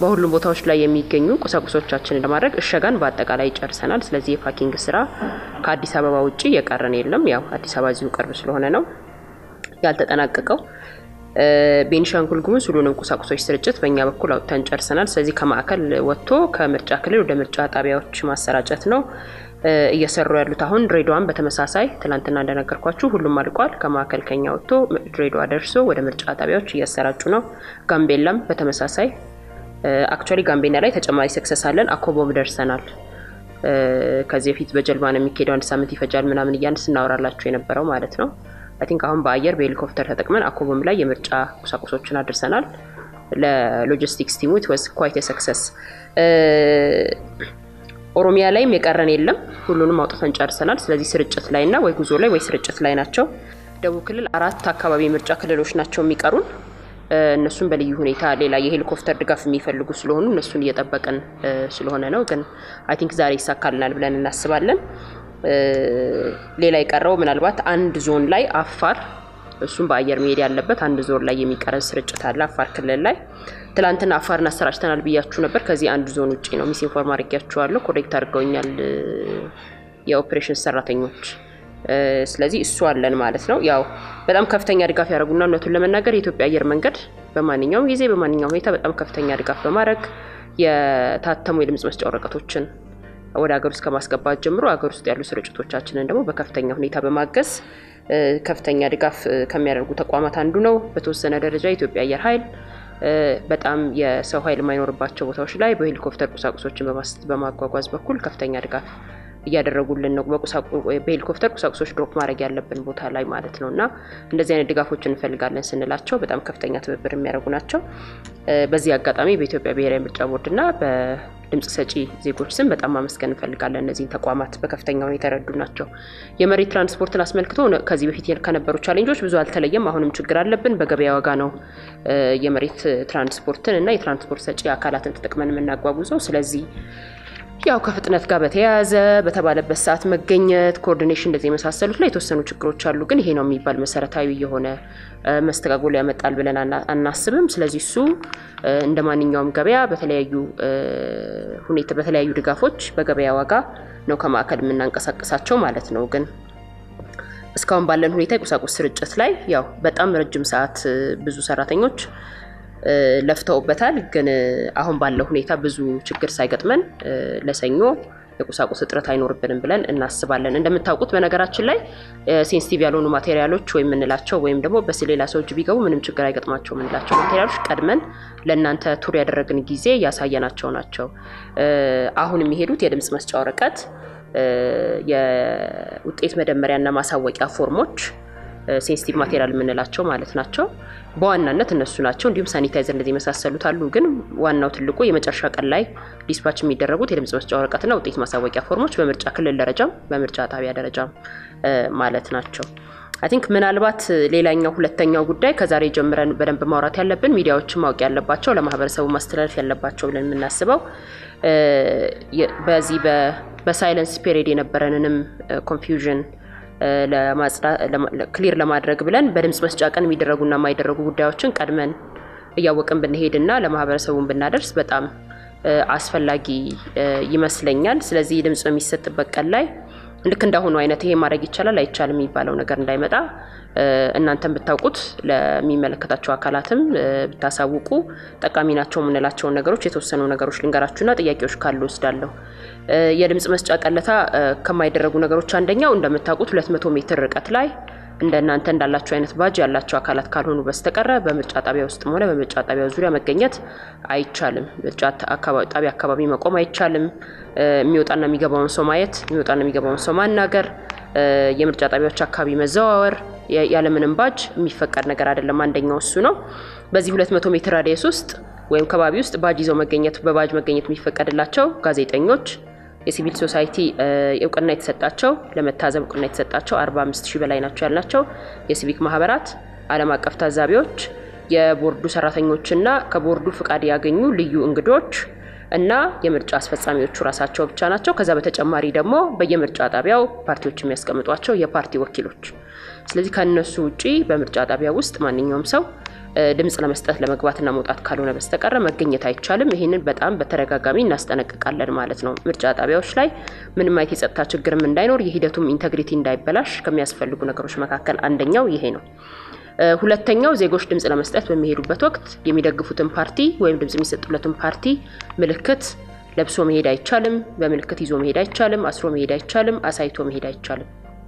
በሁሉም ቦታዎች ላይ የሚገኙ ቁሳቁሶቻችንን ለማድረግ እሸጋን በአጠቃላይ ጨርሰናል። ስለዚህ የፓኪንግ ስራ ከአዲስ አበባ ውጭ የቀረን የለም። ያው አዲስ አበባ እዚሁ ቅርብ ስለሆነ ነው ያልተጠናቀቀው። ቤኒሻንጉል ጉሙዝ ሁሉንም ቁሳቁሶች ስርጭት በእኛ በኩል አውጥተን ጨርሰናል። ስለዚህ ከማዕከል ወጥቶ ከምርጫ ክልል ወደ ምርጫ ጣቢያዎች ማሰራጨት ነው እየሰሩ ያሉት። አሁን ድሬዳዋን በተመሳሳይ ትላንትና እንደነገርኳችሁ ሁሉም አልቋል። ከማዕከል ከኛ ወጥቶ ድሬዳዋ ደርሶ ወደ ምርጫ ጣቢያዎች እያሰራጩ ነው። ጋምቤላም በተመሳሳይ አክቹዋሊ ጋምቤላ ላይ ተጨማሪ ሰክሰስ አለን። አኮቦም ደርሰናል። ከዚህ በፊት በጀልባ ነው የሚካሄደው፣ አንድ ሳምንት ይፈጃል ምናምን እያን ስናወራላችሁ የነበረው ማለት ነው። አይ ቲንክ አሁን በአየር በሄሊኮፕተር ተጠቅመን አኮቦም ላይ የምርጫ ቁሳቁሶችን አድርሰናል። ለሎጂስቲክስ ቲሙ ወዝ ኳይት ሰክሰስ። ኦሮሚያ ላይም የቀረን የለም፣ ሁሉንም አውጥተን ጨርሰናል። ስለዚህ ስርጭት ላይ እና ወይ ጉዞ ላይ ወይ ስርጭት ላይ ናቸው። ደቡብ ክልል አራት አካባቢ የምርጫ ክልሎች ናቸው የሚቀሩን። እነሱን በልዩ ሁኔታ ሌላ የሄሊኮፕተር ድጋፍ የሚፈልጉ ስለሆኑ እነሱን እየጠበቅን ስለሆነ ነው። ግን አይ ቲንክ ዛሬ ይሳካልናል ብለን እናስባለን። ሌላ የቀረው ምናልባት አንድ ዞን ላይ አፋር፣ እሱም በአየር መሄድ ያለበት አንድ ዞን ላይ የሚቀረን ስርጭት አለ አፋር ክልል ላይ። ትላንትና አፋርን አሰራጭተናል ብያችሁ ነበር። ከዚህ አንድ ዞን ውጭ ነው። ሚስ ኢንፎርም አድርጊያችኋለሁ። ኮሬክት አድርገውኛል የኦፕሬሽን ሰራተኞች። ስለዚህ እሱ አለን ማለት ነው። ያው በጣም ከፍተኛ ድጋፍ ያደረጉና እውነቱን ለመናገር የኢትዮጵያ አየር መንገድ በማንኛውም ጊዜ በማንኛውም ሁኔታ በጣም ከፍተኛ ድጋፍ በማድረግ የታተሙ የድምጽ መስጫ ወረቀቶችን ወደ ሀገር ውስጥ ከማስገባት ጀምሮ ሀገር ውስጥ ያሉ ስርጭቶቻችንን ደግሞ በከፍተኛ ሁኔታ በማገዝ ከፍተኛ ድጋፍ ከሚያደርጉ ተቋማት አንዱ ነው። በተወሰነ ደረጃ የኢትዮጵያ አየር ኃይል በጣም የሰው ኃይል የማይኖርባቸው ቦታዎች ላይ በሄሊኮፕተር ቁሳቁሶችን በማጓጓዝ በኩል ከፍተኛ ድጋፍ እያደረጉልን ነው። በሄሊኮፕተር ቁሳቁሶች ድሮፕ ማድረግ ያለብን ቦታ ላይ ማለት ነው። እና እንደዚህ አይነት ድጋፎች እንፈልጋለን ስንላቸው በጣም ከፍተኛ ትብብር የሚያደርጉ ናቸው። በዚህ አጋጣሚ በኢትዮጵያ ብሔራዊ ምርጫ ቦርድና በድምጽ ሰጪ ዜጎች ስም በጣም ማመስገን እንፈልጋለን። እነዚህን ተቋማት በከፍተኛ ሁኔታ የተረዱ ናቸው። የመሬት ትራንስፖርትን አስመልክቶ ከዚህ በፊት ከነበሩ ቻሌንጆች ብዙ አልተለየም። አሁንም ችግር አለብን። በገበያ ዋጋ ነው የመሬት ትራንስፖርትን እና የትራንስፖርት ሰጪ አካላትን ተጠቅመን የምናጓጉዘው። ስለዚህ ያው ከፍጥነት ጋር በተያያዘ በተባለበት ሰዓት መገኘት፣ ኮኦርዲኔሽን እንደዚህ የመሳሰሉት ላይ የተወሰኑ ችግሮች አሉ። ግን ይሄ ነው የሚባል መሰረታዊ የሆነ መስተጋጎል ያመጣል ብለን አናስብም። ስለዚህ እሱ እንደ ማንኛውም ገበያ በተለያዩ ሁኔታ በተለያዩ ድጋፎች በገበያ ዋጋ ነው ከማዕከል የምናንቀሳቀሳቸው ማለት ነው። ግን እስካሁን ባለን ሁኔታ የቁሳቁስ ስርጭት ላይ ያው በጣም ረጅም ሰዓት ብዙ ሰራተኞች ለፍተውበታል። ግን አሁን ባለው ሁኔታ ብዙ ችግር ሳይገጥመን ለሰኞ የቁሳቁስ እጥረት አይኖርብንም ብለን እናስባለን። እንደምታውቁት በነገራችን ላይ ሴንሲቲቭ ያልሆኑ ማቴሪያሎች ወይም የምንላቸው ወይም ደግሞ በሌላ ሰው እጅ ቢገቡ ምንም ችግር አይገጥማቸው የምንላቸው ማቴሪያሎች ቀድመን ለእናንተ ቱር ያደረግን ጊዜ ያሳየናቸው ናቸው። አሁን የሚሄዱት የድምፅ መስጫ ወረቀት፣ የውጤት መደመሪያና ማሳወቂያ ፎርሞች ሴንሲቲቭ ማቴሪያል የምንላቸው ማለት ናቸው። በዋናነት እነሱ ናቸው። እንዲሁም ሳኒታይዘር እንደዚህ የመሳሰሉት አሉ። ግን ዋናው ትልቁ የመጨረሻ ቀን ላይ ዲስፓች የሚደረጉት የድምጽ መስጫ ወረቀትና ውጤት ማሳወቂያ ፎርሞች በምርጫ ክልል ደረጃም በምርጫ ጣቢያ ደረጃም ማለት ናቸው። አይ ቲንክ ምናልባት ሌላኛው ሁለተኛው ጉዳይ ከዛሬ ጀምረን በደንብ ማውራት ያለብን ሚዲያዎችን ማወቅ ያለባቸው ለማህበረሰቡ ማስተላለፍ ያለባቸው ብለን የምናስበው በዚህ በሳይለንስ ፔሪድ የነበረንንም ኮንፊውዥን ክሊር ለማድረግ ብለን በድምጽ መስጫ ቀን የሚደረጉና የማይደረጉ ጉዳዮችን ቀድመን እያወቅን ብንሄድና ለማህበረሰቡን ብናደርስ በጣም አስፈላጊ ይመስለኛል። ስለዚህ ድምጽ በሚሰጥበት ቀን ላይ ልክ እንዳሁኑ አይነት ይሄ ማድረግ ይቻላል አይቻልም የሚባለው ነገር እንዳይመጣ እናንተም ብታውቁት ለሚመለከታቸው አካላትም ብታሳውቁ ጠቃሚ ናቸው የምንላቸውን ነገሮች የተወሰኑ ነገሮች ልንገራችሁና ጥያቄዎች ካሉ ወስዳለሁ። የድምጽ መስጫ ቀለታ ከማይደረጉ ነገሮች አንደኛው እንደምታውቁት 200 ሜትር ርቀት ላይ እንደ እናንተ እንዳላቸው አይነት ባጅ ያላቸው አካላት ካልሆኑ በስተቀረ በምርጫ ጣቢያ ውስጥም ሆነ በምርጫ ጣቢያ ዙሪያ መገኘት አይቻልም። ምርጫ ጣቢያ አካባቢ መቆም አይቻልም። የሚወጣና የሚገባውን ሰው ማየት፣ የሚወጣና የሚገባውን ሰው ማናገር፣ የምርጫ ጣቢያዎች አካባቢ መዘዋወር ያለምንም ባጅ የሚፈቀድ ነገር አይደለም። አንደኛው እሱ ነው። በዚህ 200 ሜትር ራዲየስ ውስጥ ወይም ከባቢ ውስጥ ባጅ ይዘው መገኘት በባጅ መገኘት የሚፈቀድላቸው ጋዜጠኞች የሲቪል ሶሳይቲ እውቅና የተሰጣቸው ለመታዘብ እውቅና የተሰጣቸው 45 ሺህ በላይ ናቸው ያልናቸው የሲቪክ ማህበራት፣ ዓለም አቀፍ ታዛቢዎች፣ የቦርዱ ሰራተኞችና ከቦርዱ ፍቃድ ያገኙ ልዩ እንግዶች እና የምርጫ አስፈጻሚዎቹ ራሳቸው ብቻ ናቸው። ከዛ በተጨማሪ ደግሞ በየምርጫ ጣቢያው ፓርቲዎች የሚያስቀምጧቸው የፓርቲ ወኪሎች። ስለዚህ ከእነሱ ውጪ በምርጫ ጣቢያ ውስጥ ማንኛውም ሰው ድምፅ ለመስጠት ለመግባትና መውጣት ካልሆነ በስተቀረ መገኘት አይቻልም። ይህንን በጣም በተደጋጋሚ እናስጠነቅቃለን ማለት ነው። ምርጫ ጣቢያዎች ላይ ምንም አይነት የጸጥታ ችግርም እንዳይኖር የሂደቱም ኢንተግሪቲ እንዳይበላሽ ከሚያስፈልጉ ነገሮች መካከል አንደኛው ይሄ ነው። ሁለተኛው ዜጎች ድምፅ ለመስጠት በሚሄዱበት ወቅት የሚደግፉትን ፓርቲ ወይም ድምፅ የሚሰጡለትን ፓርቲ ምልክት ለብሶ መሄድ አይቻልም። በምልክት ይዞ መሄድ አይቻልም። አስሮ መሄድ አይቻልም። አሳይቶ መሄድ አይቻልም።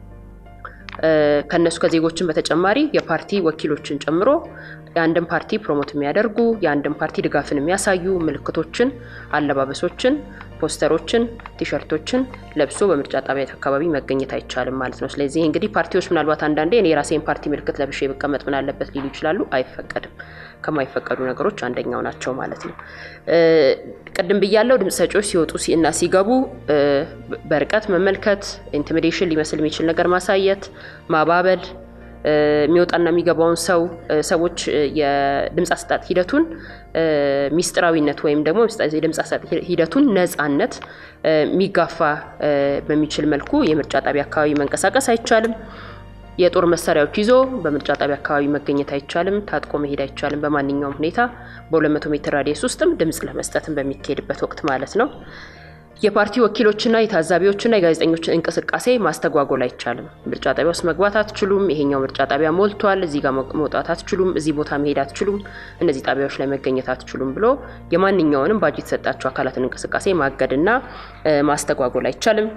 ከነሱ ከዜጎችን በተጨማሪ የፓርቲ ወኪሎችን ጨምሮ የአንድን ፓርቲ ፕሮሞት የሚያደርጉ የአንድን ፓርቲ ድጋፍን የሚያሳዩ ምልክቶችን፣ አለባበሶችን፣ ፖስተሮችን፣ ቲሸርቶችን ለብሶ በምርጫ ጣቢያ አካባቢ መገኘት አይቻልም ማለት ነው። ስለዚህ እንግዲህ ፓርቲዎች ምናልባት አንዳንዴ እኔ የራሴን ፓርቲ ምልክት ለብሼ ብቀመጥ ምን አለበት ሊሉ ይችላሉ። አይፈቀድም። ከማይፈቀዱ ነገሮች አንደኛው ናቸው ማለት ነው። ቅድም ብያለው ድምፅ ሰጪዎች ሲወጡ እና ሲገቡ በርቀት መመልከት፣ ኢንቲሚዴሽን ሊመስል የሚችል ነገር ማሳየት፣ ማባበል የሚወጣና የሚገባውን ሰው ሰዎች የድምፅ አሰጣጥ ሂደቱን ሚስጥራዊነት ወይም ደግሞ የድምፅ አሰጣጥ ሂደቱን ነፃነት የሚጋፋ በሚችል መልኩ የምርጫ ጣቢያ አካባቢ መንቀሳቀስ አይቻልም። የጦር መሳሪያዎች ይዞ በምርጫ ጣቢያ አካባቢ መገኘት አይቻልም። ታጥቆ መሄድ አይቻልም። በማንኛውም ሁኔታ በ200 ሜትር ራዲየስ ውስጥም ድምፅ ለመስጠትም በሚካሄድበት ወቅት ማለት ነው። የፓርቲ ወኪሎችና የታዛቢዎችና የጋዜጠኞችን እንቅስቃሴ ማስተጓጎል አይቻልም። ምርጫ ጣቢያ ውስጥ መግባት አትችሉም። ይሄኛው ምርጫ ጣቢያ ሞልቷል፣ እዚህ ጋር መውጣት አትችሉም፣ እዚህ ቦታ መሄድ አትችሉም፣ እነዚህ ጣቢያዎች ላይ መገኘት አትችሉም ብሎ የማንኛውንም ባጅ የተሰጣቸው አካላትን እንቅስቃሴ ማገድና ማስተጓጎል አይቻልም።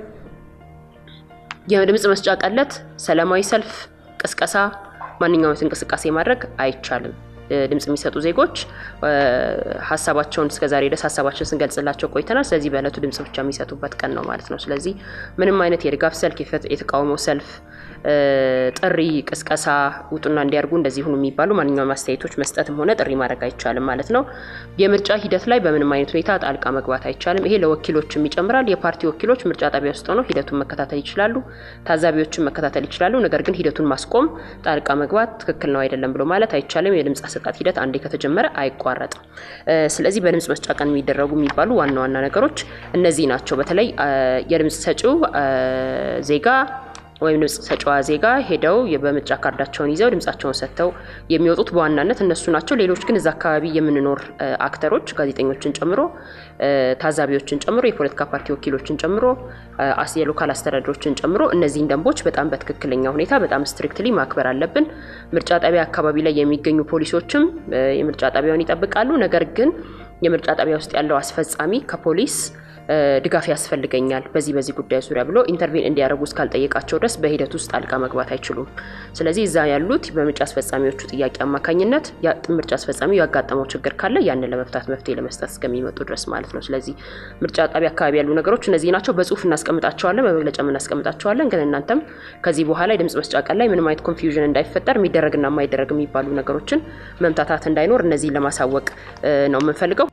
የድምፅ መስጫ ቀለት፣ ሰላማዊ ሰልፍ፣ ቅስቀሳ፣ ማንኛውም እንቅስቃሴ ማድረግ አይቻልም። ድምፅ የሚሰጡ ዜጎች ሀሳባቸውን እስከዛሬ ድረስ ሀሳባቸውን ስንገልጽላቸው ቆይተናል። ስለዚህ በእለቱ ድምፅ ብቻ የሚሰጡበት ቀን ነው ማለት ነው። ስለዚህ ምንም አይነት የድጋፍ ሰልፍ፣ የተቃውሞ ሰልፍ፣ ጥሪ፣ ቅስቀሳ ውጡና እንዲያርጉ እንደዚህ ሁኑ የሚባሉ ማንኛውም አስተያየቶች መስጠትም ሆነ ጥሪ ማድረግ አይቻልም ማለት ነው። የምርጫ ሂደት ላይ በምንም አይነት ሁኔታ ጣልቃ መግባት አይቻልም። ይሄ ለወኪሎችም ይጨምራል። የፓርቲ ወኪሎች ምርጫ ጣቢያ ውስጥ ሆነው ሂደቱን መከታተል ይችላሉ። ታዛቢዎችን መከታተል ይችላሉ። ነገር ግን ሂደቱን ማስቆም፣ ጣልቃ መግባት ትክክል ነው አይደለም ብሎ ማለት አይቻልም። የድምፅ አሰጣጥ ሂደት አንዴ ከተጀመረ አይቋረጥም። ስለዚህ በድምፅ መስጫ ቀን የሚደረጉ የሚባሉ ዋና ዋና ነገሮች እነዚህ ናቸው። በተለይ የድምፅ ሰጪው ዜጋ ወይም ድምፅ ሰጫዋ ዜጋ ሄደው በምርጫ ካርዳቸውን ይዘው ድምጻቸውን ሰጥተው የሚወጡት በዋናነት እነሱ ናቸው። ሌሎች ግን እዛ አካባቢ የምንኖር አክተሮች ጋዜጠኞችን ጨምሮ ታዛቢዎችን ጨምሮ የፖለቲካ ፓርቲ ወኪሎችን ጨምሮ የሎካል አስተዳደሮችን ጨምሮ እነዚህን ደንቦች በጣም በትክክለኛ ሁኔታ በጣም ስትሪክትሊ ማክበር አለብን። ምርጫ ጣቢያ አካባቢ ላይ የሚገኙ ፖሊሶችም የምርጫ ጣቢያውን ይጠብቃሉ። ነገር ግን የምርጫ ጣቢያ ውስጥ ያለው አስፈጻሚ ከፖሊስ ድጋፍ ያስፈልገኛል በዚህ በዚህ ጉዳይ ዙሪያ ብሎ ኢንተርቬን እንዲያደርጉ እስካልጠየቃቸው ድረስ በሂደት ውስጥ ጣልቃ መግባት አይችሉም። ስለዚህ እዛ ያሉት በምርጫ አስፈጻሚዎቹ ጥያቄ አማካኝነት ምርጫ አስፈጻሚው ያጋጠመው ችግር ካለ ያንን ለመፍታት መፍትሄ ለመስጠት እስከሚመጡ ድረስ ማለት ነው። ስለዚህ ምርጫ ጣቢያ አካባቢ ያሉ ነገሮች እነዚህ ናቸው። በጽሁፍ እናስቀምጣቸዋለን፣ በመግለጫ እናስቀምጣቸዋለን። ግን እናንተም ከዚህ በኋላ የድምጽ መስጫ ቀን ላይ ምንም አይነት ኮንፊውዥን እንዳይፈጠር የሚደረግና የማይደረግ የሚባሉ ነገሮችን መምታታት እንዳይኖር እነዚህን ለማሳወቅ ነው የምንፈልገው።